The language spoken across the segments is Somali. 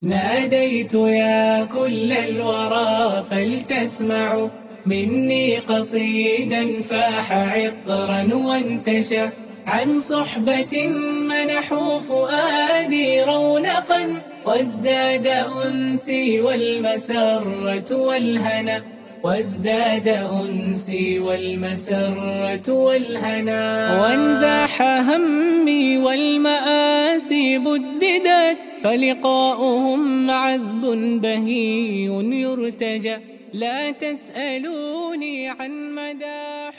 ناديت يا كل الورى فلتسمعوا مني قصيدا فاح عطرا وانتشى عن صحبة منحوا فؤادي رونقا وازداد أنسي والمسرة والهنا وازداد أنسي والمسرة والهنا وانزاح همي والمآسي بددت فلقاؤهم عذب بهي يرتجى لا تسألوني عن مدى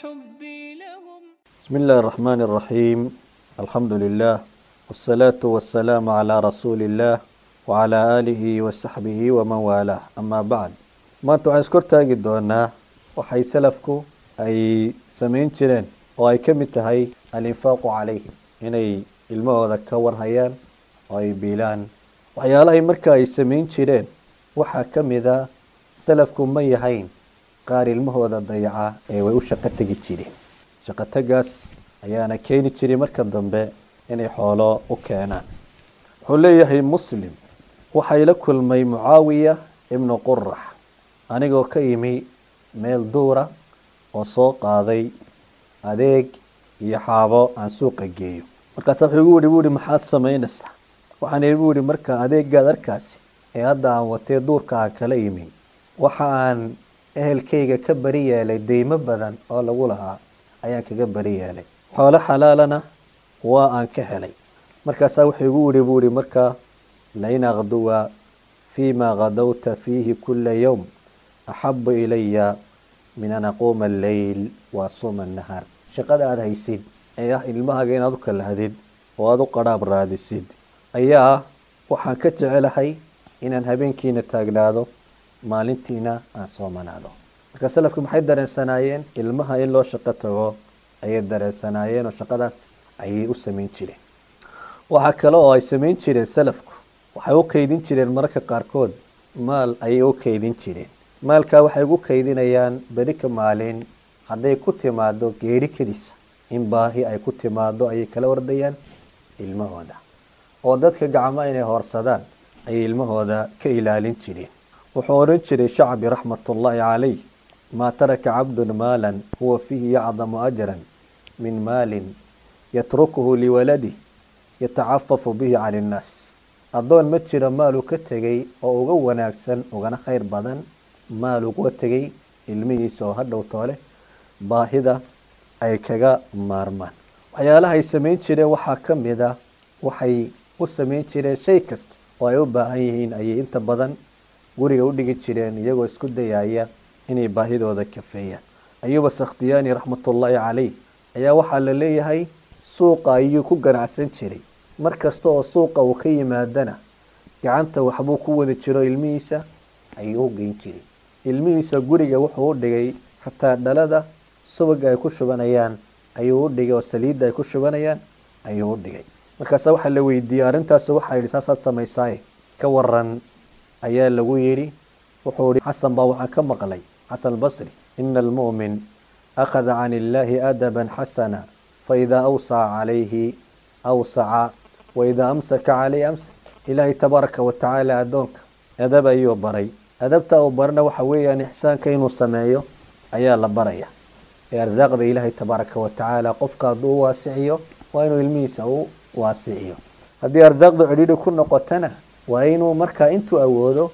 حبي لهم بسم الله الرحمن الرحيم الحمد لله والصلاة والسلام على رسول الله وعلى آله وصحبه ومن والاه أما بعد maanta waxaan iskor taagi doonaa waxay salafku ay samayn jireen oo ay ka mid tahay alinfaaqu calayhim inay ilmahooda ka warhayaan oo ay biilaan waxyaalahay marka ay samayn jireen waxaa ka mid a salafku ma yahayn qaar ilmahooda dayaca ee way u shaqo tegi jireen shaqo tagaas ayaana keeni jiray marka dambe inay xoolo u keenaan wuxuu leeyahay muslim waxay la kulmay mucaawiya ibnu qurax anigoo ka yimi meel duura oo soo qaaday adeeg iyo xaabo aan suuqa geeyo markaasa wuxuu igu yihi bu ihi maxaad samaynaysaa waxaan igu yihi marka adeegaad arkaasi ee hadda aan watee duurka aan kala yimi waxa aan ehelkayga ka bari yeelay deymo badan oo lagu lahaa ayaan kaga bari yeelay xoolo xalaalana waa aan ka helay markaasaa wuxuu igu yihi bu ihi markaa lain akduwa fima kadawta fiihi kula yowm axabu ilaya min an aquuma alleyl wa asuuma annahaar shaqada aada haysid ee ah ilmahaaga inaad u kalahdid oo aada u qadhaab raadisid ayaa waxaan ka jecelahay inaan habeenkiina taagnaado maalintiina aan soomanaado marka salafku maxay dareensanaayeen ilmaha in loo shaqo tago ayay dareensanaayeen oo shaqadaas ayay u samayn jireen waxaa kale oo ay samayn jireen salafku waxay u kaydin jireen mararka qaarkood maal ayay u kaydin jireen maalkaa waxay ugu kaydinayaan beri ka maalin hadday ku timaado geeri kedisa in baahi ay ku timaado ayay kala wardayaan ilmahooda oo dadka gacmo inay hoorsadaan ayay ilmahooda ka ilaalin jireen wuxuu odhan jiray shacbi raxmatullaahi calayh maa taraka cabdun maalan huwa fiihi yacdamu ajran min maalin yatrukuhu liwaladih yatacafafu bihi cani innaas addoon ma jiro maal uu ka tegay oo uga wanaagsan ugana khayr badan maal uga tegay ilmihiisa oo hadhow toole baahida ay kaga maarmaan waxyaalaha ay samayn jireen waxaa ka mid a waxay u samayn jireen shay kasta oo ay u baahan yihiin ayay inta badan guriga u dhigi jireen iyagoo isku dayaya inay baahidooda kafeeyaan ayuba sakhtiyaani raxmatullaahi caleyh ayaa waxaa la leeyahay suuqa ayuu ku ganacsan jiray mar kasta oo suuqa uu ka yimaadana gacanta waxbuu ku wada jiro ilmihiisa ayuu u geyn jiray ilmihiisa guriga wuxuu u dhigay xataa dhalada subaga ay ku shubanayaan ayuu u dhigay oo saliidda ay ku shubanayaan ayuu u dhigay markaasa waxaa la weydiiyey arrintaas waxaa yidhi saasaad samaysaaye ka waran ayaa lagu yidhi wuxuu ihi xasan baa waxaan ka maqlay xasan albasri ina almu'min akhada can illaahi adaban xasana faidaa awsaca calayhi awsaca waidaa amsaka caleyhi amsak ilaahay tabaaraka watacaala addoonka adab ayuu baray adabta uu barana waxa weeyaan ixsaanka inuu sameeyo ayaa la baraya ee arsaaqda ilaahay tabaaraka watacaala qofka hadduu u waasiciyo waa inuu ilmihiisa u waasiciyo haddii arsaaqdu cidhiidhi ku noqotana waa inuu markaa intuu awoodo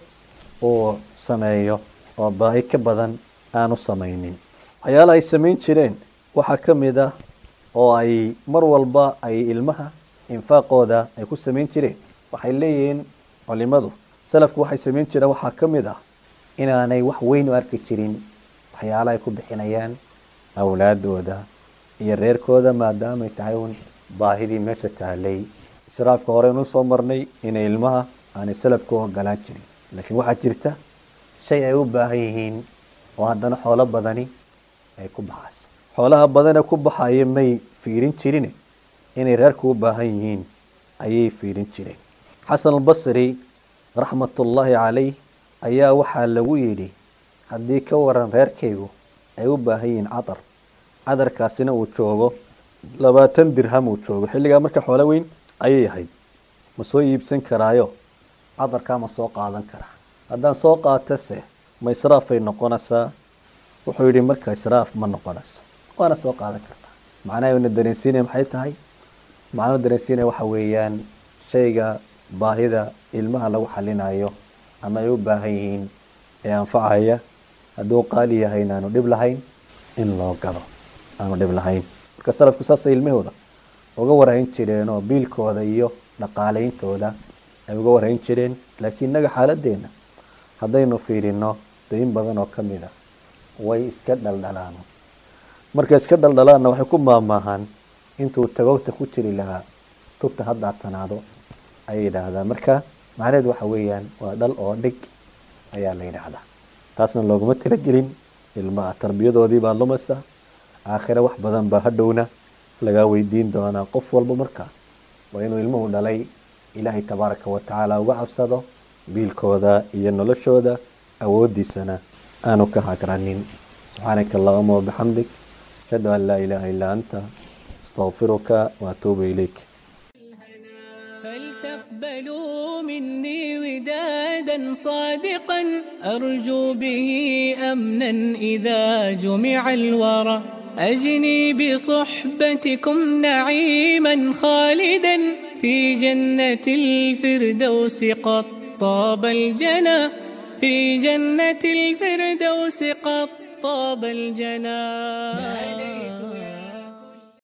uu sameeyo oo baahi ka badan aanu samaynin waxyaalaha ay samayn jireen waxaa ka mid ah oo ay mar walba ay ilmaha infaaqooda ay ku samayn jireen waxay leeyihiin culimadu salafku waxay samayn jireen waxaa ka mid ah inaanay wax weyn u arki jirin waxyaalaha ay ku bixinayaan awlaadooda iyo reerkooda maadaamay tahay un baahidii meesha tahalay israafka hore inuu soo marnay inay ilmaha aanay salafku ogolaan jirin laakiin waxaa jirta shay ay u baahan yihiin oo haddana xoolo badani ay ku baxayso xoolaha badane ku baxaya may fiirin jirine inay reerku u baahan yihiin ayay fiirin jireen xasan albasri raxmatullaahi calayh ayaa waxaa lagu yidhi haddii ka waran reerkaygu ay u baahan yihiin cadar cadarkaasina uu joogo labaatan dirham uu joogo xilligaa marka xoolo weyn ayay ahayd ma soo iibsan karaayo cadarkaa ma soo qaadan karaa haddaan soo qaatase ma israafay noqonaysaa wuxuu yidhi marka israaf ma noqonayso waana soo qaadan kartaa macnaha na dareensiinaya maxay tahay macnuu dareensiinaya waxa weeyaan shayga baahida ilmaha lagu xalinayo ama ay u baahan yihiin ee anfacaya hadduu qaali yahay inaanu dhib lahayn in loo gado aanu dhib lahayn marka salafku saasay ilmahooda uga warhayn jireen oo biilkooda iyo dhaqaaleyntooda ay uga warhayn jireen laakiin innaga xaaladeena haddaynu fiirino dayn badan oo ka mid a way iska dhaldhalaan markay iska dhaldhalaanna waxay ku maamaahaan intuu tagogta ku jiri lahaa tubta ha daadsanaado ayay yidhaahdaa marka macnaheed waxa weeyaan waa dhal oo dhig ayaa la yidhaahdaa taasna looguma talagelin ilmaha tarbiyadoodii baa lumaysa aakhire wax badan baa hadhowna lagaa weydiin doonaa qof walba marka waa inuu ilmuhu dhalay ilaahay tabaaraka wa tacaala uga cabsado biilkooda iyo noloshooda awoodiisana aanu ka hagranin subxaanaka allahuma wabixamdik ashhadu an laa ilaaha illaa anta astaqfiruka waatuubu ilayk فلتقبلوا مني ودادا صادقا أرجو به أمنا إذا جمع الورى أجني بصحبتكم نعيما خالدا في جنة الفردوس قد طاب الجنى في جنة الفردوس قد طاب الجنى